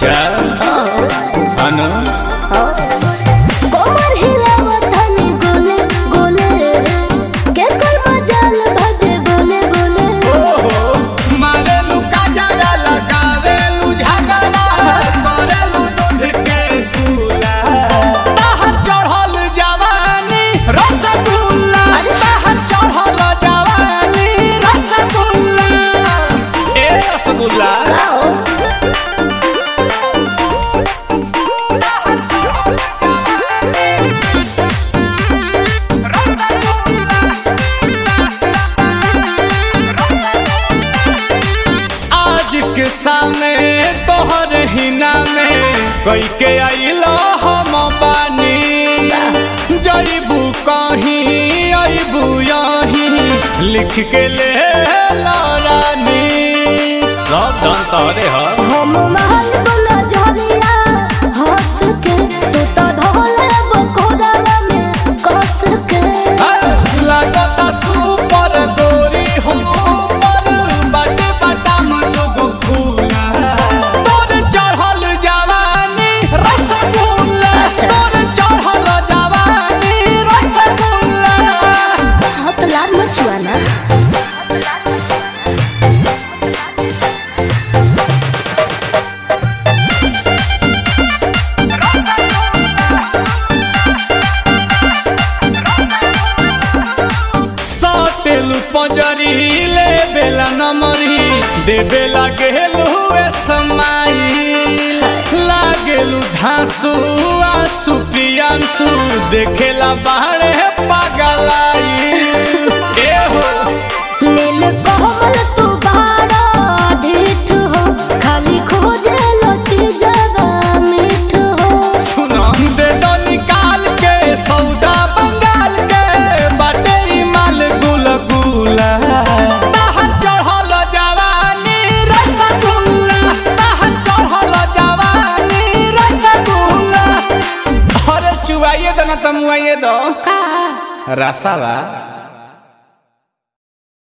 अच्छा अनु कोमर हिलावत हनी गोले गोले के कोई मजाल भजे बोले बोले मारेलू काजरा लगावेलू झगड़ा करेलू दूध के दूला बाहर चढ़ल जवानी रसगुल्ला बाहर चढ़ल जवानी रसगुल्ला ए रसगुल्ला आओ आज के सामने तोहर हिना में कई के आइलो हम बानी जईबू कहीं अबू यहीं लिख के ले रानी सब धन तोरे ह हम महल बोला झरिया हंस के तू तो धोले बकोड़ा में कस के लगता सुपर गोरी हो पर बाटे बाटाम लोग फूला तोर चढ़ल जवानी रसगुल्ला अच्छा। तोर चढ़ल जवानी रसगुल्ला हाथ लाल मचुआ ना साटेलू पंजरी ले बेला नमरी दे बेला गेलू ए समाई लागेलू धांसू आंसू पियांसू देखेला बाहरे पागलाई ए हो नील कोमल तू बाड़ा ढीठ हो खाली खोजे लची जगा मीठ हो सुना दे दो निकाल के सौदा बंगाल के बाटे ई माल गुल गुला ताहर चढ़ल जवानी रसगुल्ला ताहर चढ़ल जवानी रसगुल्ला अरे चुवाइए दो ना तमुआइए दो का रसावा